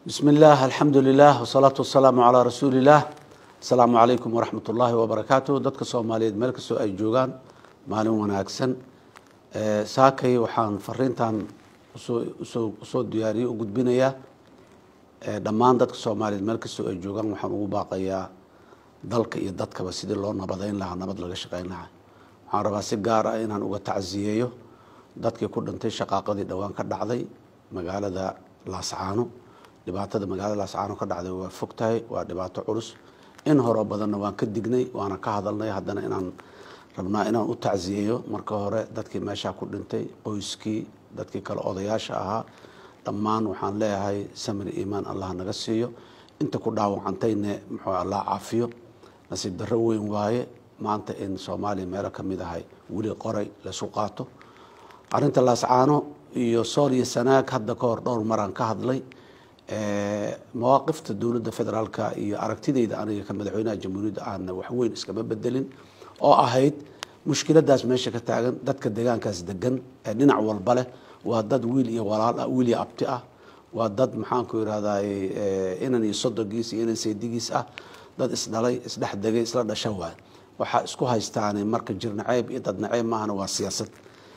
bismi illaah alxamdu lilah wasalaatu wasalaamu calaa rasuuli illaah asalaamu calaykum waraxmat ullaahi wabarakaatu dadka soomaaliyeed meel kastoo ay joogaan maalin wanaagsan saakay waxaan fariintan usoo usoo usoo diyaariyey u gudbinayaa dhammaan dadka soomaaliyeed meel kastoo ay joogaan waxaan ugu baaqayaa dalka iyo dadkaba sidii loo nabadeyn lahaa nabad laga shaqeyn lahaa waxaan rabaa si gaar ah inaan uga tacsiyeeyo dadkii ku dhintay shaqaaqadii dhowaan ka dhacday magaalada laascaano dhibaatada magaalada laascaano ka dhacday waa fog tahay waa dhibaato culus in horeo badanna waan ka dignay waana ka hadalnay haddana inaan rabnaa inaan u tacsiyeeyo marka hore dadkii meeshaa ku dhintay qoyskii dadkii kale odayaasha ahaa dhammaan waxaan leeyahay samir iimaan allah naga siiyo inta ku dhaawacantayne muxuu allah caafiyo nasiib darro weyn waaye maanta in soomaaliya meelo ka mid ahay weli qoray laysu qaato arrinta laascaano iyo sool iyo sanaag hadda ka hor dhowr maraan ka hadlay mawaaqifta dowladda federaalka iyo aragtideyda aniga ka madaxweynaha jamhuuriyadda aana waxweyn iskama bedelin oo ahayd mushkiladaas meesha ka taagan dadka deegaankaas degan ee dhinac walba leh waa dad wiil iyo walaal ah wiil iyo abti ah waa dad maxaanku irahday inan iyo sodogiis iyo inan saydigiis ah dad isdhalay isdhex degay isla dhasha waay waxaa isku haystaani marka jir naceeb iyo dad naceeb maahana waa siyaasad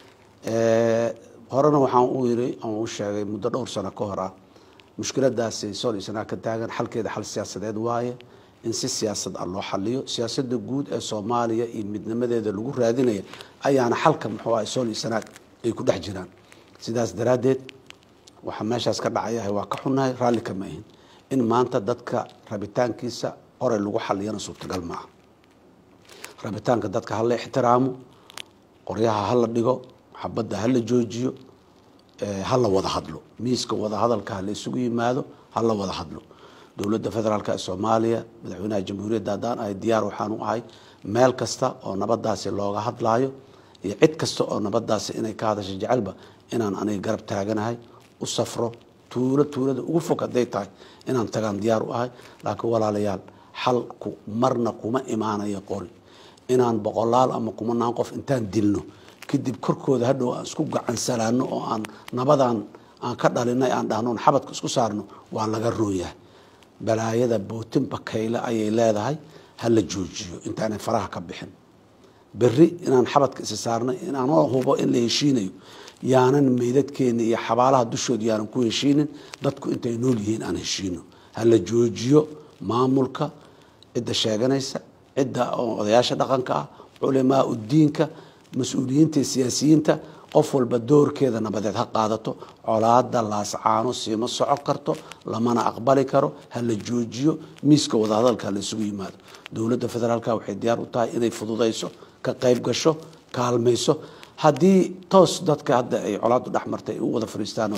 horena waxaan u yiri aan u sheegay muddo dhowr sano ka hor ah mushkiladaasi sool iyo sanaa ka taagan xalkeeda xal siyaasadeed waaye in si siyaasad ah loo xaliyo siyaasada guud ee soomaaliya iyo midnimadeeda lagu raadinaya ayaana xalka muxuu ah sool iyo sanaag ay ku dhex jiraan sidaas daraaddeed waxaa meeshaas ka dhacayahay waa ka xunnahay raalli kama ahin in maanta dadka rabitaankiisa qoray lagu xaliyana suurtagal maaha rabitaanka dadka hala ixtiraamo qoryaha hala dhigo xabadda hala joojiyo hala wada hadlo miiska wada hadalka hala isugu yimaado hala wada hadlo dowladda federaalk ee soomaaliya madaxweynaha jamhuuriyadda haddaan ahay diyaar waxaan u ahay meel kasta oo nabadaasi looga hadlaayo iyo cid kasta oo nabadaasi inay ka hadasho jecelba inaan aniga garab taaganahay u safro tuulo tuulada ugu fog hadday tahay inaan tagaan diyaar u ahay laakiin walaalayaal xalku marna kuma imaanayo qori inaan boqolaal ama kumanaan qof intaan dilno kadib korkooda hadhow aan isku gacansalaano oo aan nabadan aan ka dhalinay aan dhahno xabadka isku saarno waa laga rooyahay balaayada bootin bakayle ayay leedahay hala joojiyo intaanay faraha ka bixin beri inaan xabadka isi saarnay inaanoo hubo in la heshiinayo yaanan meydadkeena iyo xabaalaha dushooda yaanan ku heshiinin dadku intay nool yihiin aan heshiino hala joojiyo maamulka cidda sheeganaysa cidda odayaasha dhaqanka ah culamaa udiinka mas-uuliyiinta iyo siyaasiyiinta qof walba doorkeeda nabadeed ha qaadato colaada laascaano siima soco karto lamana aqbali karo hala joojiyo miiska wadahadalka hala isugu yimaado dowladda federaalk waxay diyaar u tahay inay fududayso ka qayb gasho kaalmayso haddii toos dadka hadda ay colaadu dhex martay ay u wada fadhiistaan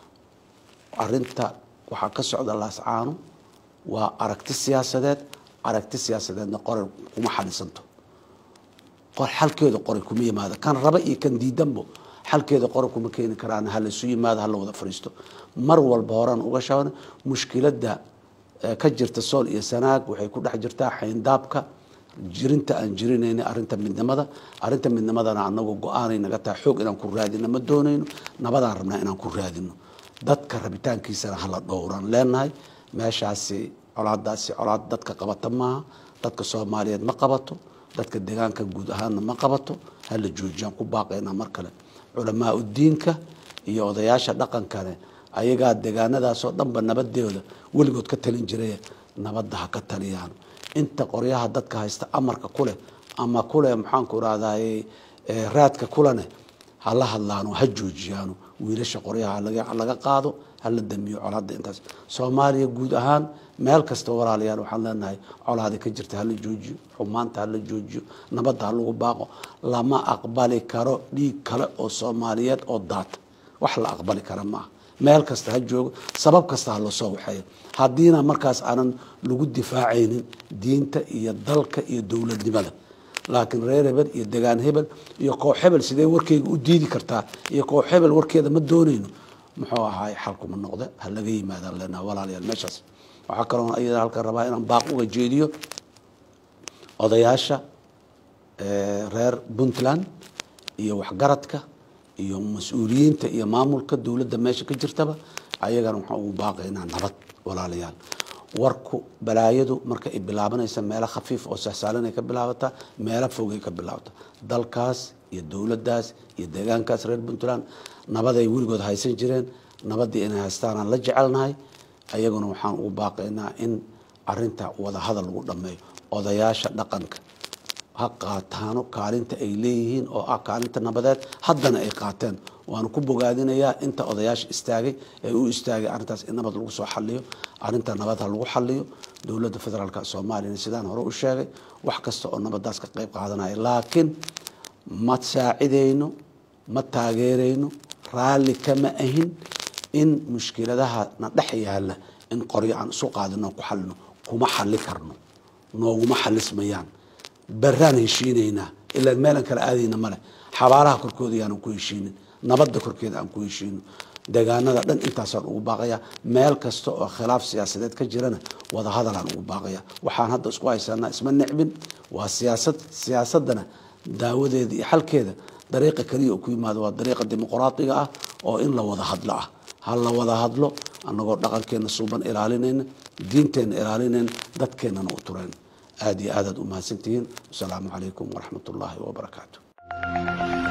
arinta waxaa ka socda laascaano waa aragti siyaasadeed aragti siyaasadeedna qoray kuma xalisanto xalkeeda qoray kuma yimaado kan raba iyo kan diidanbo xalkeeda qoray kuma keeni karaan hala isu yimaado hala wada fadhiisto mar walba horaan uga shaban mushkilada ka jirta sool iyo sanaag waxay ku dhex jirtaa xayndaabka jirinta aan jirinayna arinta midnimada arinta midnimadana anagu go-aanay naga tahay xoog inaan ku raadino ma doonayno nabadaan rabnaa inaan ku raadino dadka rabitaankiisana hala dhowran leenahay meeshaasi colaadaasi colaad dadka qabata maaha dadka soomaaliyeed ma qabato dadka deegaanka guud ahaanna ma qabato hala joojiyaan ku baaqaynaa mar kale culamaa udiinka iyo odayaasha dhaqankane ayagaa deegaanadaasoo dhanba nabadeeda weligood ka talin jiray nabadda ha ka taliyaan inta qoryaha dadka haysta amarka kuleh ama kuleh maxaanku irahday raadka kulene hala hadlaano ha joojiyaano wiilasha qoryaha laga qaado hala damiyo colaada intaas soomaaliya guud ahaan meel kasta walaalayaal waxaan leenahay colaada ka jirta hala joojiyo xumaanta hala joojiyo nabadda ha lagu baaqo lama aqbali karo dhiig kale oo soomaaliyeed oo daata wax la aqbali kara maaha meel kasta ha joogo sabab kasta ha lasoo waxeeyo haddiina markaas aanan lagu difaacaynin diinta iyo dalka iyo dowladnimada laakiin reer hebel iyo degaan hebel iyo koox hebel sidee warkeyga u diidi kartaa iyo koox hebel warkeeda ma doonayno muxuu ahaay xalkuma noqde ha laga yimaadaan leenaha walaalayaal meeshaas waxaa kaloo iyada halkan rabaa inaan baaq uga jeediyo odayaasha reer puntland iyo waxgaradka iyo mas-uuliyiinta iyo maamulka dowladda meesha ka jirtaba ayagana waxaan ugu baaqaynaa nabad walaalayaal warku balaayadu marka ay bilaabanaysa meelo khafiif oo sahsaalanay ka bilaabataa meelo fogay ka bilaabataa dalkaas iyo dowladdaas iyo deegaankaas reer puntland nabaday weligood haysan jireen nabaddii inay haystaanaan la jecelnahay ayaguna waxaan ugu baaqaynaa in arinta wadahadal lagu dhammeeyo odayaasha dhaqanka ha qaataano kaalinta ay leeyihiin oo ah kaalinta nabadeed haddana ay qaateen waanu ku bogaadinayaa inta odayaasha istaagay ee u istaagay arrintaas in nabad lagu soo xaliyo arrinta nabad ha lagu xaliyo dowladda federaalk soomaaliyana sidaan hore u sheegay wax kasta oo nabadaas ka qayb qaadanaya laakiin ma saacidayno ma taageerayno raalli kama ahin in mushkiladaha na dhex yaala in qoryo aan isu qaadino ku xalino kuma xali karno nooguma xalismayaan baraan heshiinaynaa ilaa meelan kala aadayna male xabaalaha korkooda yaanan ku heshiinin nabadda korkeeda aan ku heshiino deegaanada dhan intaasaan ugu baaqaya meel kasta oo khilaaf siyaasadeed ka jirana wadahadalaan ugu baaqaya waxaan hadda isku haysanaa isma necbin waa siyaasad siyaasadana daawadeeda iyo xalkeeda dariiqa keliya oo ku yimaado waa dariiqa dimuqraadiga ah oo in la wada hadlo ah ha la wada hadlo annagoo dhaqankeena suuban ilaalinayna diinteenna ilaalinayna dadkeennana u tureen aada iyo aadaad u mahadsantihiin wasalaamu calaykum waraxmat ullaahi wabarakaatu